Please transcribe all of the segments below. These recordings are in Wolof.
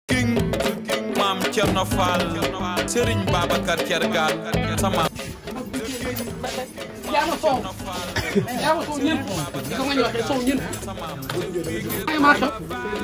king maam Cerno Faal Sëriñ Babacar Cergaan sama yaa ma soow yaa ma soow ñeent di ko nga ñu waxee soow ñeent ay maa xew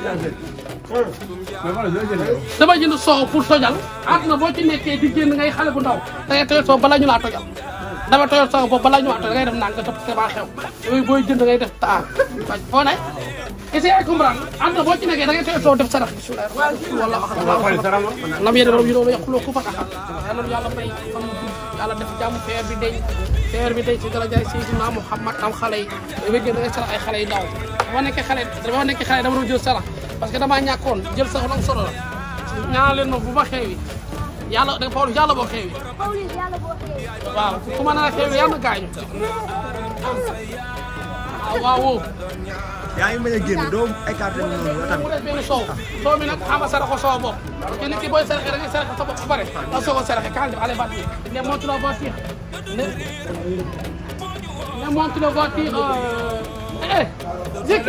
dama jënd soow pour tojal àdduna boo ci nekkee di génn ngay xale bu ndaw da ngay toyal soow balaa ñu laa tojal dama toyal soow boobu balaa ñu laa tojal da ngay def ndànk topp c'est maa xew yooyu booy jënd ngay def taa waaj foo ne essaye ay comprendre àdduna boo ci nekkee da ngay toyal soow def sarax bismillah wala wax lam yéene rom yi doon yàquloo ku fa taxal yàlla na yàlla may xam yàlla def jàmm feer bi deñ feer bi deñ ci dara jaay Seydina Muhammad am xale yi dama génn da ngay sarax ay xale yu ndaw dama nekkee xale dama nekkee xale dama doon jël sarax parce que damaa ñàkkoon jël sarax lu am solo la ñaanal leen ma bu ma xeewi yàlla da nga yàlla boo xeewi waaw ku ma nar a xeewi yàlla na gaañu waaw waaw woo yaa ngi bañ a génn doo écarté mu noonu yow mu tamit des benn soow soow mi nag xam nga saraxo soow bopp te nit ki booy saraxe da ngay saraxe sa bopp ba pare da soo ko saraxe quand même allez vas-y ne monte la voiture ne ne monte la voiture euh eh Zeki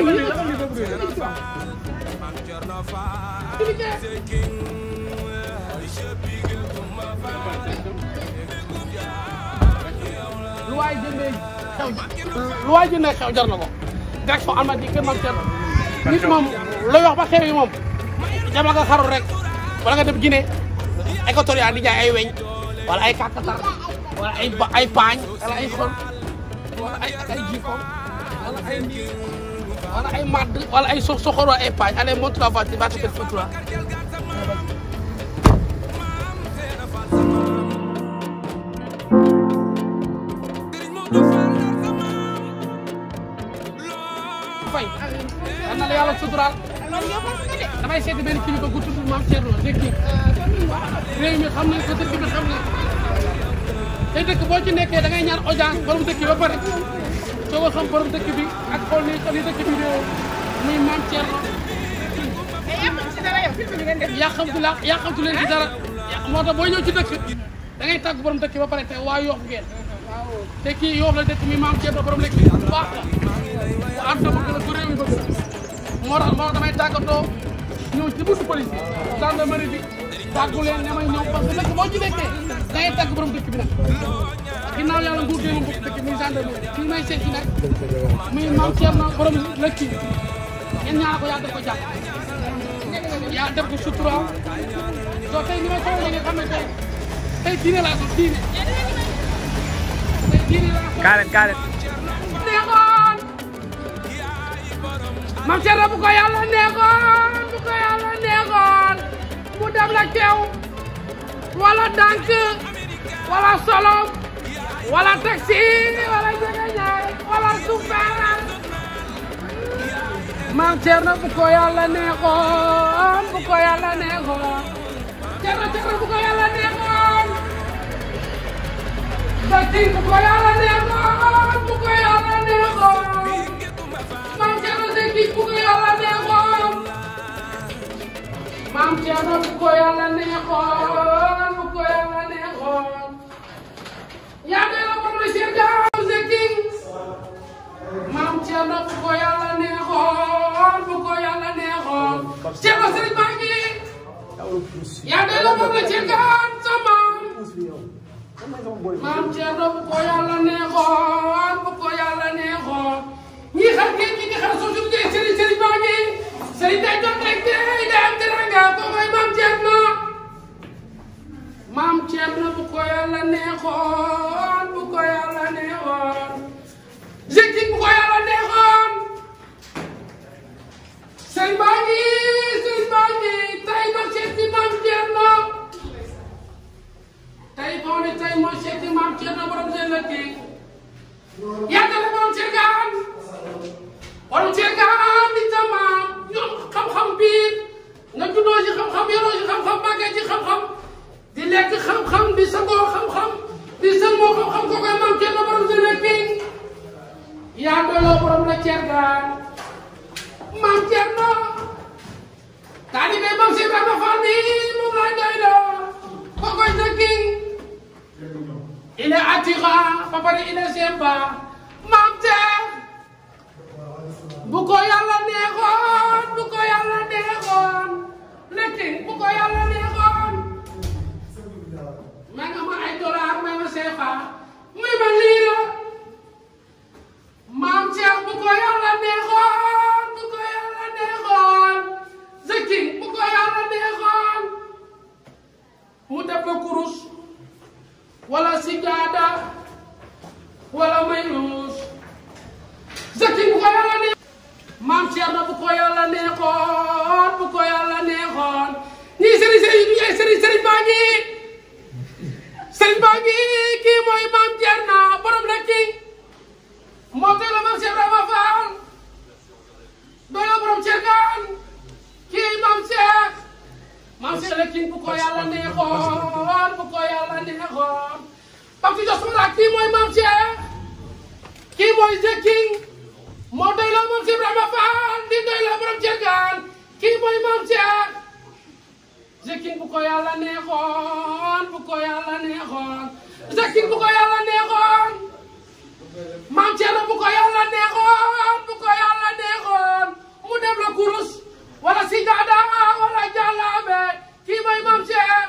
lu waay jëndee xew lu waay jëndee xew jar na ko direction Almadies kër Mame Thierno nit moom looy wax ba xew yi moom jama nga xarul rek wala nga dem Guinée équatorial di jaay ay weñ wala ay kàkkatar wala ay ba ay paañ wala ay xol wala ay ay jikkoom wala ay wala ay madd wala ay so soxor wala ay paañ allez monte la voiture va te faire foutre là fay yal na la yàlla suturaal damay seeti benn kilifa gu tudd Mame Thierno dëkk réew mi xam nañ ko dëkk bi xam nañ te dëkk boo ci nekkee da ngay ñaan audience borom dëkk bi ba pare soo ko xam borom dëkk bi ak xool ni xam ni dëkk bi réew muy Mame Thierno yàqamtu la yàqamtu leen ci dara moo tax boo ñëw ci dëkk da ngay tàgg borom dëkk ba pare te waa yoof ngeen te kii yoof la dëkk mi Mame Thierno borom dëkk bi bu baax la bu àdduna bëgg la bu réew mi bëgg la moo tax moo tax damay tàggatoo ñëw ci buntu police bi gendarmerie bi tàggu leen ne may ñëw parce que dëkk boo ci nekkee da ngay tàgg borom dëkk bi nag ginnaaw yàlla nguur gi moom dëkk muy gendarmerie fi may seet si nag muy Mame Thierno borom lëkk yi ngeen ñaanal ko yaa def ko jàpp yaa def ko sutura soo tey ni may ko nga xam ne tey tey diine laa ko diine tey diine laa ko kaaret kaaret neexoon Mame Thierno bu ko yàlla neexoon bu ko yàlla neexoon mu dem la keew wala dank wala solom wala taxi wala jegeñaay wala suufaan Mame Thierno bu ko yàlla neexoon bu ko yàlla neexoon Thierno Thierno bu ko yàlla neexoon Datin bu ko yàlla neexoon bu ko yàlla neexoon Mame Thierno Zeki bu ko yàlla neexoon Mame Thierno bu ko yàlla neexoon bu ko yàlla neexoon yaa ngi la moom la Cheikh Diaw Zeki Mame Thierno bu ko yàlla neexoon bu ko yàlla neexoon Cheikh Ba Serigne Ba ngi yaa ngi la moom la Cheikh Diaw sama Mame Thierno bu ko yàlla neexoon bu ko yàlla neexoon ñi xam ngeen ñi nga xam soo jógee Serigne Serigne Ba ngi Serigne day jot rek day day am teranga ko mooy Mame Thierno Mame Thierno bu ko yàlla neexoon bu ko yàlla neexoon Zeki bu ko yàlla neexoon Serigne Ba ngi Serigne Ba ngi tey ma seeti Mame Thierno tey boo ne tey mooy seeti Mame Thierno borom seen la kii yàgg na borom Thiergane borom Thiergane di sa maam ñoom xam-xam biir nga juddoo ci xam-xam yoroo ci xam-xam màggee ci xam-xam di lekk xam-xam di sangoo xam-xam di sangoo xam-xam ko koy Mame Thierno borom seen la kii yaa doyloo borom la Thiergane Mame Thierno taalibe Mame Cheikh Ibrahima Fall bi moom laay doyloo ko koy sa kii il est attirant ba pare il est sympa Mame Thierno bu ko yàlla neexoon bu ko yàlla neexoon lekki bu nag lii la maam Cheikh bu ko yàlla neexoon bu ko yàlla neexoon Zeki bu ko yàlla neexoon mu def la kurus wala sijaada wala mayus Zeki bu ko yàlla neexoon maam Cheikh na bu ko yàlla neexoon bu ko yàlla neexoon ñii sëriñ sëriñ bi ay sëriñ sëriñ baa ngi sëriñ baa ngi kii mooy maam Thierno borom la kii moo tey la maam Cheikh Ibrahima Fall doy la borom Thiergane kii maam Cheikh maam Cheikh la kii bu ko yàlla neexoon bu ko yàlla neexoon Pape Jos Mara kii mooy maam Cheikh kii mooy Zeki moo doy la maam Cheikh Ibrahima Fall di doy la borom Thiergane kii mooy maam Cheikh Zeki bu ko yàlla neexoon bu ko yàlla neexoon Zeki bu ko yàlla neexoon maam Thierno bu ko yàlla neexoon bu ko yàlla neexoon mu def la kurus wala sijaada wala jàllaabe kii mooy maam Cheikh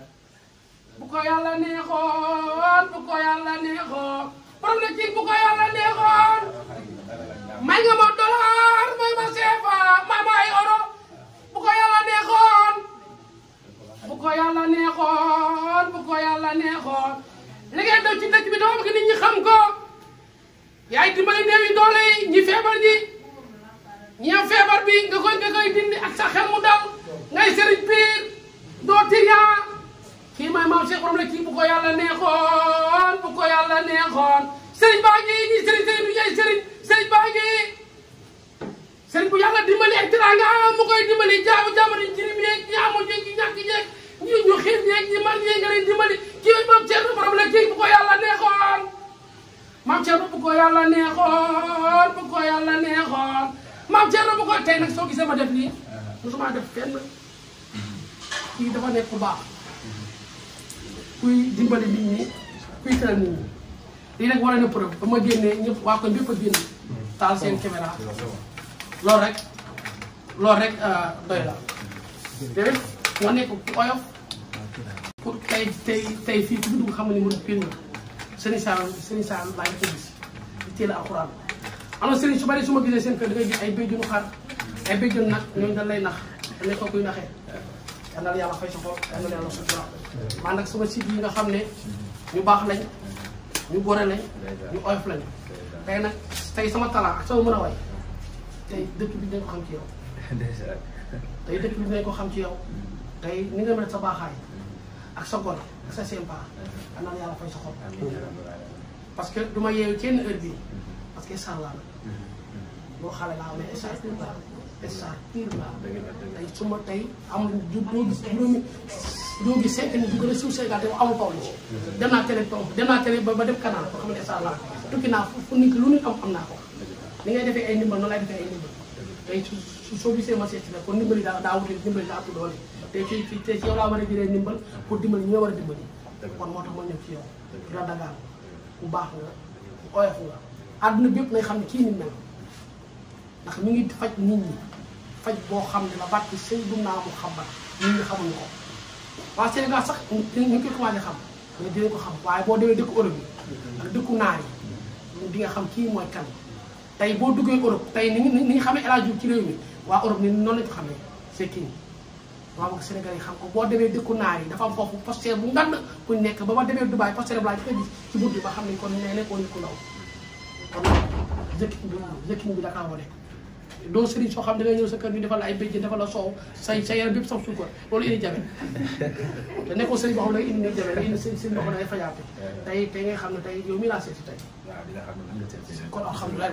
bu ko yàlla neexoon bu ko yàlla neexoon borom la kii bu ko yàlla neexoon may nga ma dollar may ma CFA may ma ay euro bu ko yàlla neexoon bu ko yàlla neexoon bu ko yàlla neexoon li ngay def ci dëkk bi dama bëgg nit ñi xam ko yaay dimbali néew yi doole yi ñi feebar ñi ñi am feebar bi nga koy nga koy dindi ak sa xel mu dal ngay sëriñ piir doo tiriyaa kii mooy maam Cheikh borom la kii bu ko yàlla neexoon bu ko yàlla neexoon sëriñ baa ngi ñi sëriñ sëriñ du yaay sëriñ sëriñ baa ngi sëriñ bu yàlla dimbali ak tiraanga mu koy dimbali jaamu jaamari jirim yeeg ñi amul yeeg ñi ñàkk yeeg ñi ñu xiif yeeg ñi man yeeg nga leen dimbali kii mooy maam Cheikh borom la kii bu ko yàlla neexoon maam Thierno bu ko yàlla neexoon bu ko yàlla neexoon maam Thierno bu ko tey nag soo gisee ma def lii mosuma def fenn kii dafa nekk ku baax kuy dimbali nit ñi kuy tëral nit ñi lii nag wane na preuve ba ma génnee ñëpp waa ko ñëpp a génn taal seen caméra loolu rek loolu rek doy la te moo nekk ku oyof pour tey tey tey fii ku dugg xam nga ni mu pin la sëriñ Sall sëriñ Sall laa ngi ko gis di teel a alxuraan am na sëriñ su bari su ma gisee seen kër da ngay gis ay béjjunu xar ay béjjunu nag ñooñu dañ lay nax dañ lay ko kuy naxee yal na la yàlla fay sa xol yal na la yàlla sutura man nag sama site yi nga xam ne ñu baax lañ ñu gore lañ ñu oyof lañ tey nag tey sama talent ak sama mën a way tey dëkk bi dinañ ko xam ci yow tey dëkk bi dinañ ko xam ci yow tey ni nga mel sa baaxaay ak sa gol ak sa sympa yal na la yàlla fay sa xol parce que du ma yeewu kenn heure bii parce que sar laa la boo xale laa mais sar pur laa sar pur laa tey su ma tey amul du doo gis juróomi doo gis cinq nit du gën a suuf Sénégal te amul Pawlish dem naa télé tom dem naa télé ba ba dem canal boo xam ne sar laa tukki naa fu nit lu nit am am naa ko ni ngay defee ay ndimbal noonu lay defee ay ndimbal tey su soo gisee ma seet si la kon ndimbali daa daa wute ndimbali daa ëpp doole te ci ci te ci yow laa war a jëlee ndimbal pour dimbali ñi nga war a dimbali kon moo tax ma ñëw ci yow di la dagaan bu baax nga bu oyof nga àdduna bépp nay xam ne kii ni mel ndax mi ngi faj nit ñi faj boo xam ne la barki sëy dum naa mu xam nit ñi xamuñu ko waa Sénégal sax ñu ngi koy commencé xam mais dinañ ko xam waaye boo demee dëkku Europe yi ak dëkku naar yi di nga xam kii mooy kan tey boo duggee Europe tey ni ni ñu xamee El Hadj Diouf ci réew mi waa Europe ni noonu lañ ko xamee c'est kii waaw bëgg Sénégal yi xam ko boo demee dëkku naar yi dafa am foofu poster bu ngand kuñ nekk ba ma demee Dubaï poster bu laa ko gis ci bunt bi ba xam ne kon nee nekkoon ni ku ndaw kon jëkkiñ bi jëkkiñ bi dakaa wane doo sëriñ soo xam da ngay ñëw sa kër ñu defal la ay béjjén defal la soow say sa yaram bépp sax suukar loolu indi jabe te nekkoo sëriñ boo xam ne indi ni jabe indi sëriñ sëriñ boo xam ne day fajaate tey tey ngay xam ne tey yow mi laa seeti tey kon alhamdulilah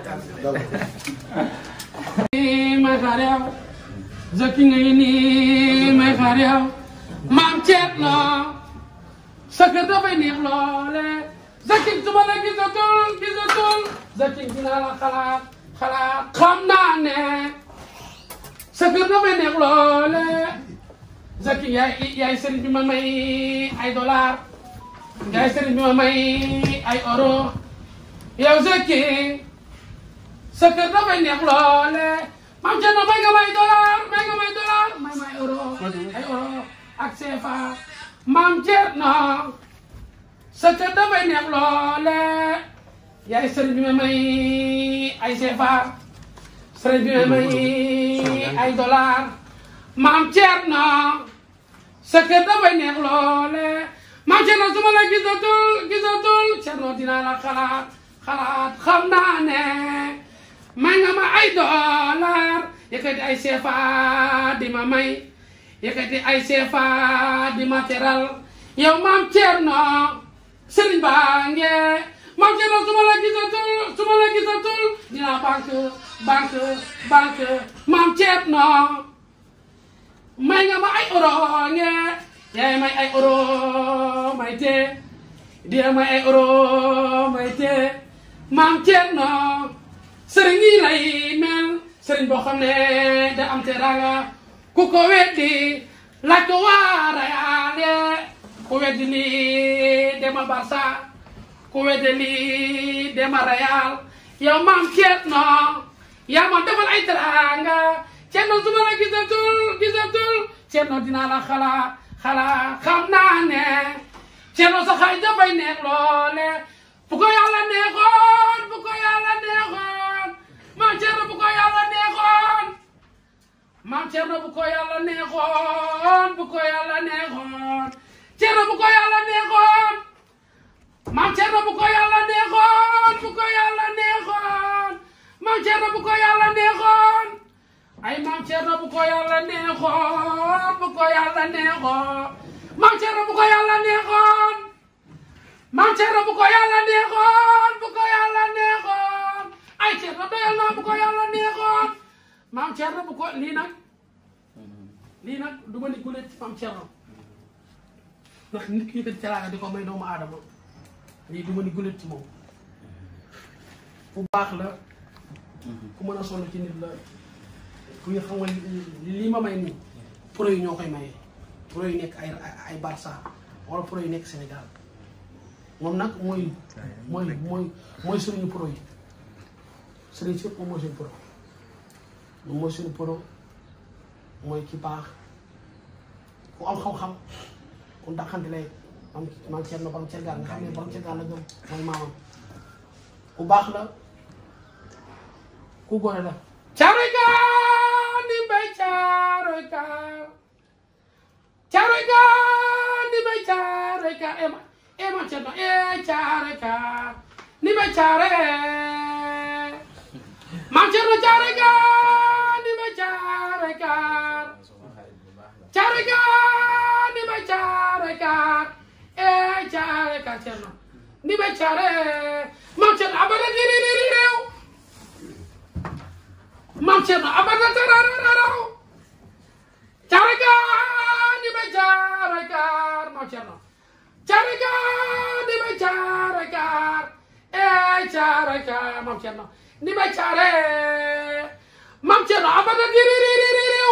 may xaar yow jëkki nga nii may xaar yow maam Thierno sa kër dafay neex loole jëkki su ma la gisatul gisatul jëkki dinaa la xalaat xalaat xam naa ne sa kër dafay neex loole Zaki yaay yaay sëriñ bi ma may ay dollar yaay sëriñ bi ma may ay euro yow Zaki sa kër dafay neex loole maam Thierno may nga may dollar may nga may dollar may may euro ay euro ak CFA maam Thierno sa kër dafay neex loole yaay sëriñ bi ma may ay CFA sëriñ bi ma may ay dollar maam Thierno sa kër dafay neex loole maam Thierno su ma la gisatul gisatul Thierno dinaa la xalaat xalaat xam naa ne may nga ma ay dollar yëkkati ay CFA di ma may yëkkati ay CFA di ma teral yow maam Thierno sëriñ baa nge maam Thierno su ma la gisatul su ma la gisatul dinaa banque banque banque maam Thierno may nga ma ay euro nge yaay may ay euro may te di may ay euro may te maam Thierno sëriñ yi lay mel sëriñ boo xam ne da am teraanga ku ko weddi laaj ko waa Real ku weddi lii dema Barça ku weddi lii dema Real yow maam Thierno yaa ma defal ay teraanga Thierno su ma la gisatul gisatul Thierno dinaa la xalaat xalaat xam naa ne Thierno sa xay dafay neex loole bu ko yàlla neexoon bu ko yàlla neexoon maam Thierno bu ko yàlla neexoon maam Thierno bu ko yàlla neexoon bu ko yàlla neexoon Thierno bu ko yàlla neexoon maam Thierno bu ko yàlla neexoon bu ko yàlla neexoon maam Thierno bu ko yàlla neexoon ay maam Thierno bu ko yàlla neexoon bu ko yàlla neexoon maam Thierno bu ko yàlla neexoon maam Thierno bu ko yàlla neexoon bu ko yàlla neexoon ay Thierno doyal naa bu ko yàlla neexoon maam Thierno bu ko lii nag lii nag du ma ni gulet ci maam Thierno ndax nit ki yëkkati teraanga di ko may doomu aadama lii du ma ni gulet ci moom bu baax la ku mën a sonn ci nit la ku ñu xam nga lii ma may nii pro yi ñoo koy maye pro yi nekk ay ay Barça wala pro yi nekk Sénégal moom nag mooy mooy mooy mooy suñu pro yi sëriñ si moom mooy suñu pro moom mooy suñu pro mooy ki baax ku am xam-xam ku ndaxante lay am maam Thierno borom Thiergane nga xam ne borom Thiergane la gëm mooy maamam ku baax la ku góore la caaroy gaa ni bay caaroy gaa caaroy gaa ni bay caaroy gaa ema ema Thierno e caaroy gaa ni bay caare maam Thierno caaroy gaa ni bay caaroy gaa caaroy gaa ni bay caaroy gaa e caaroy gaa Thierno ni bay caare maam Thierno abada diri diri réew maam Thierno abada tarararaw caaroy gaa ni bay caaroy gaa maam Thierno caaroy gaa ni bay caaroy gaa e caaroy gaa maam Thierno ni bay caare maam Thierno abada diri diri réew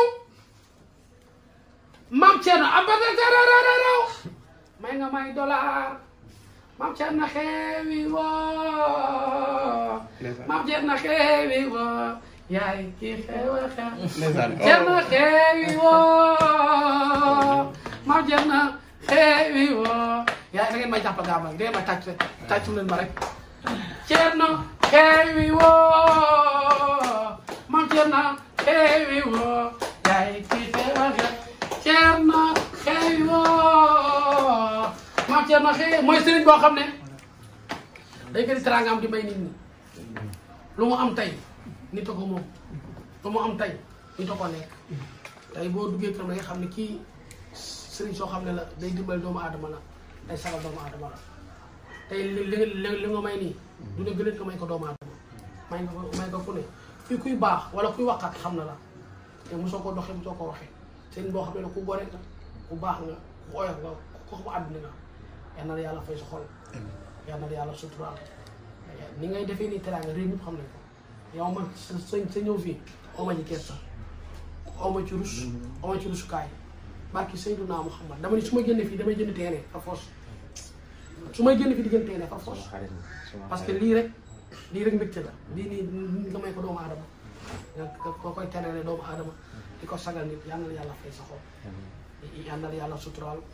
maam Thierno abada tarararaw may nga may dollar maam Thierno xewi woo maam Thierno xewi woo yaay kii xewa xew Thierno xewi woo maam Thierno xewi woo yaay da ngeen may jàpp gaamal da ngeen may tàcc tàccu leen ma rek Thierno xewi woo maam Thierno xewi woo yaay kii xewa xew Thierno xewi woo maam Thierno xëy mooy sëriñ boo xam ne day gën teraanga am di may nit ñi lu mu am tey nit a ko moom lu mu am tey nit a ko nekk tey boo duggee kër da nga xam ne kii sëriñ soo xam ne la day dimbali doomu aadama la day sagal doomu aadama la tey li li li li nga may nii du ne gën ko may ko doomu aadama may nga ko may nga ku ne fii kuy baax wala kuy waxkat xam na la te mosoo ko doxee mosoo ko waxee sëriñ boo xam ne la ku gore nga ku baax nga ku oyof nga ku xam àdduna nga yal na la yàlla fay sa xol yal na la yàlla suturaal ni ngay defee nii teraanga réew mi xam nañ ko yow man sa sa sa ñëw fii oo ma ci kees sax oo ma ci rus oo ma ci rusukaay barki Seydina Muhammad dama ni su ma génne fii damay jënd teene par force su may génn fii di jënd teene par force parce que lii rek lii rek mbégte la lii nii nga may ko doomu aadama nga ko koy terale doomu aadama di ko sagal nit yal na la yàlla fay sa xol yal na la yàlla suturaal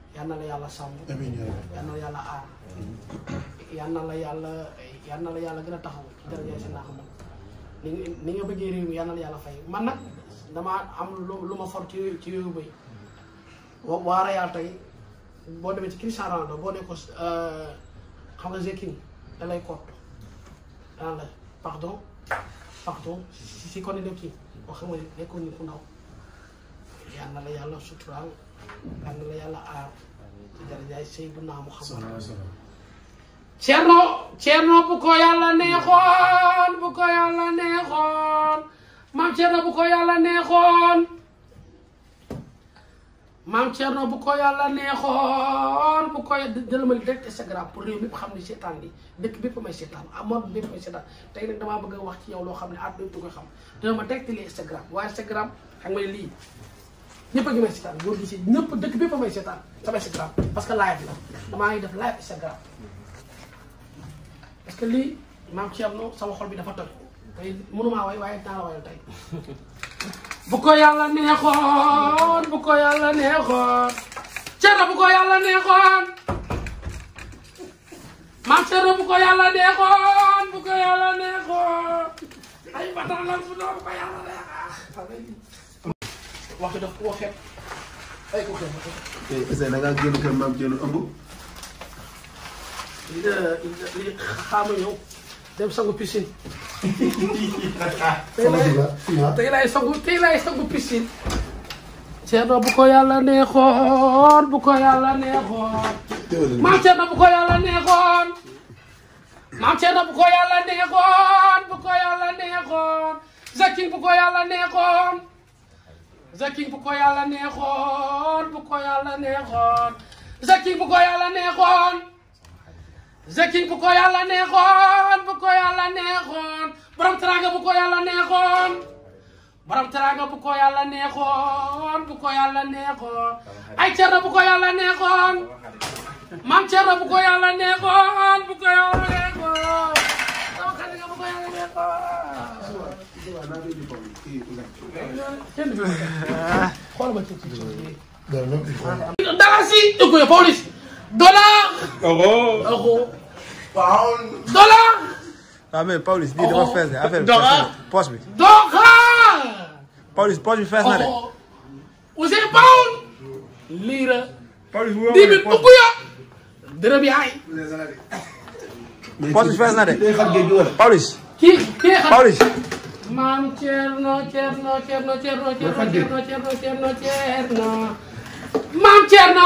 yal na la yàlla sàmm yal na la yàlla aar yal na la yàlla yal na la yàlla gën a taxaw ci daraja si naa xam ni nga ni nga bëggee réew mi yal na la yàlla fay man nag damaa am lu lu ma for ci ci yooyu bëy wa- waa Real tey boo demee ci Cristiano Ronaldo boo ne ko xam nga Zekin da lay kott daan la pardon pardon si si kon ne kii boo xam nga nekkoon ni ku ndaw yal na la yàlla suturaal yal na la yàlla aar ci darajaay Seydina Muhammad Cerno Cerno bu ko yàlla neexoon bu ko yàlla neexoon maam Cerno bu ko yàlla neexoon maam Cerno bu ko yàlla neexoon bu ko jël ma direct Instagram pour réew mi xam ne seetaan bi dëkk bépp may seetaan amoon bépp may seetaan tey nag damaa bëgg a wax ci yow loo xam ne at bépp du ko xam dina ma direct li Instagram waaye Instagram xam nga lii ñëpp a ngi may seetaan góor gi si ñëpp dëkk bépp may seetaan sama Instagram parce que live la damaa ngi def live Instagram parce que lii maam Thierno sama xol bi dafa toj tey mënumaa way waaye dinaa la wayal tey bu ko yàlla neexoon bu ko yàlla neexoon Thierno bu ko yàlla neexoon maam Thierno bu ko yàlla neexoon bu ko yàlla neexoon ay batalal bu doon bu ko yàlla neexoon wax daf ko xeeb ay ko xeeb tey est-ce que da ngaa génn kër maam Thierno ëmb. li li li xaama ñëw dem sangu piscine tey lay tey lay sangu tey lay sangu piscine Thierno bu ko yàlla neexoon bu ko yàlla neexoon maam Thierno bu ko yàlla neexoon maam Thierno bu ko yàlla neexoon bu ko yàlla neexoon Zakin bu ko yàlla neexoon Zakin bu ko yàlla neexoon bu ko yàlla neexoon Zakin bu ko yàlla neexoon Zakin bu ko yàlla neexoon bu ko yàlla neexoon borom teraanga bu ko yàlla neexoon borom teraanga bu ko yàlla neexoon bu ko yàlla neexoon ay Cerno bu ko yàlla neexoon maam Cerno bu ko yàlla neexoon bu ko yàlla neexoon sama xarit nga bu ko yàlla neexoon kenn du xool ma ci ci ci dara si écoute police dollar euro dollar waaw mais Pawlish bii dafa fees de affaire bi Dora. fees na poche bi. dollar Pawlish poche bi fees na de. euro Ousseyn Pound lira Pawlish bu dix mille ubbi ya dërëm yaay poche bi fees na de. Pawlish kii kii xam Pawlish. maam Thierno Thierno Thierno Thierno Thierno Thierno Thierno Thierno Thierno maam Thierno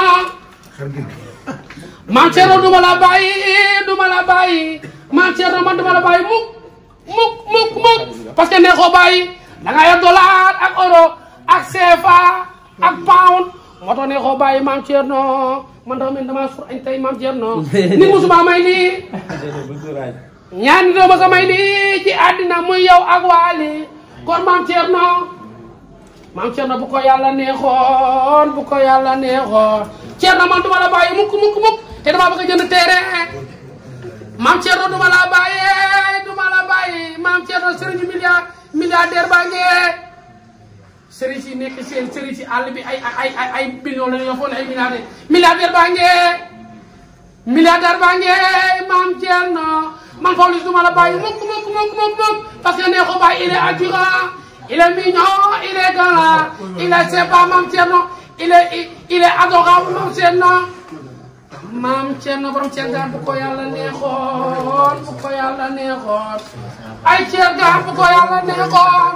maam Thierno duma la bàyyi duma la bàyyi maam Thierno man duma la bàyyi mukk mukk mukk mukk parce que neexoo bàyyi da nga yor dollar ak euro ak CFA ak pound moo tax neexoo bàyyi maam Thierno man dafa mel ni damaa sur añ tey maam Thierno ni musuma may nii ñaan doo ma sa may lii ci àddina muy yow ak waali kon maam Thierno maam Thierno bu ko yàlla neexoon bu ko yàlla neexoon Thierno man duma la bàyyi mukk mukk mukk te dama bëgg a jënd terrain maam Thierno duma la bàyyi duma la bàyyi maam Thierno sëriñ milliard milliardaire baa ngee sëriñ si nekk seen sëriñ si àll bi ay ay ay ay millions la ñu foon ay milliardaire milliardaire baa ngee milliardaire baa ngee maam Thierno man Pawlish duma la bàyyi mukk mukk mukk mukk mukk parce que neexu bàyyi il est attirant il est mignon il est galant il est sympa maam Thierno il est il est adorable maam Thierno maam Thierno borom Thierno bu ko yàlla neexoon bu ko yàlla neexoon ay Thierno bu ko yàlla neexoon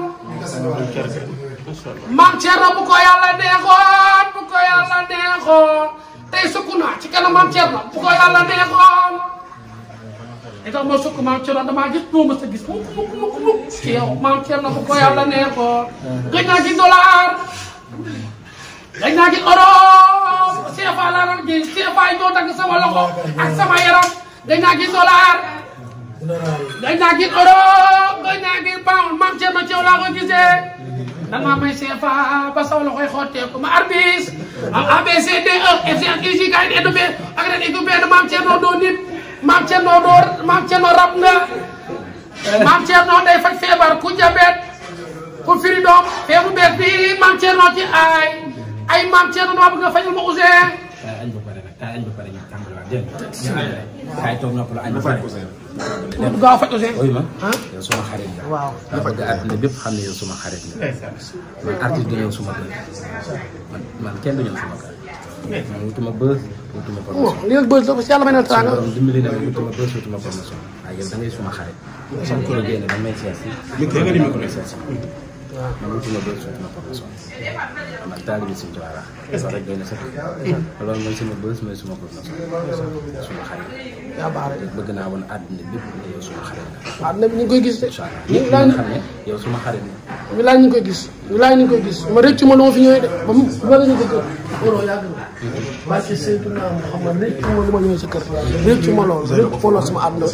maam Thierno bu ko yàlla neexoon bu ko yàlla neexoon tey sukk naa ci kanam maam Thierno bu ko yàlla neexoon li tax ma sukk maam Thierno damaa gis moo mës a gis mukk mukk mukk mukk ci yow maam Thierno bu ko yàlla neexoon gëj naa gis dollar gëj naa gis euro CFA laa doon gis CFA yi ñoo dagg sama loxo ak sama yaram gëj naa gis dollar gëj naa gis euro gëj naa gis pound maam Thierno ci yow laa ko gisee da nga may CFA ba sama loxoy xotteeku ma arbis am ABCD E F G H I J K L M N O P ak ren équipe benn maam Thierno doo nit maam Thierno doo maam Thierno rab nga maam Thierno day faj feebar ku jabet ku firi doom feebu bees bi maam Thierno ci ay ay maam Thierno dama bëgg nga fajal ma Ousseyn kaay añ ba pare nag kaay añ ba pare ñu tàmbaliwaat dégg nga. kaay toog noppalu añ ba pare. mu gaaw a faj aussi. ooy ma yow suma xarit nga. waaw. dama bëgg àdduna bépp xam ne yow suma xarit nga. man artiste du ñëw suma kër. man man kenn du ñëw suma kër. man wutuma bës wutuma bon promotion. li nga bëgg dafa si yàlla may na suñu tànga. borom dimbali na ma wutuma bës wutuma promotion. waaye yow da ngay suma xarit. sama kër génne ba may seet si. micro nga ni micro seet si. man wutuma bës wutuma promotion. man taalibi si Tuubaa la. loolu rek doy na sëkk. loolu mooy sama bës mooy suma promotion. suma xarit. yaa baax rek. bëgg naa woon àdduna bépp ne yow suma xarit nga. waaw ne ñu ngi koy gis de. incha allah ñu ñëpp laaj nga xam ne yow suma xarit nga. ñu laaj ñu ngi koy gis ñu laaj ñu ngi koy gis ma rëccu ma lu ma fi ñëwee de ba mu ba la ñu ko gën. looloo yàgg na. parce que saytu naa ma xam nga rëccu ma lu ma ñëwee sa kër. rëccu ma loolu rëccu ma loolu sama àdduna.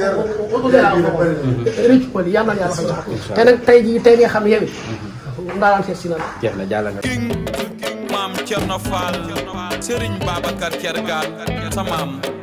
rëccu ma li yàlla na yàlla fay sax. te nag tey jii tey nga xam ne yow it. ndaanaan seet si na la. jeex na jàll nga. king maam Cerno Fall Serigne Babacar Kergaan sa maam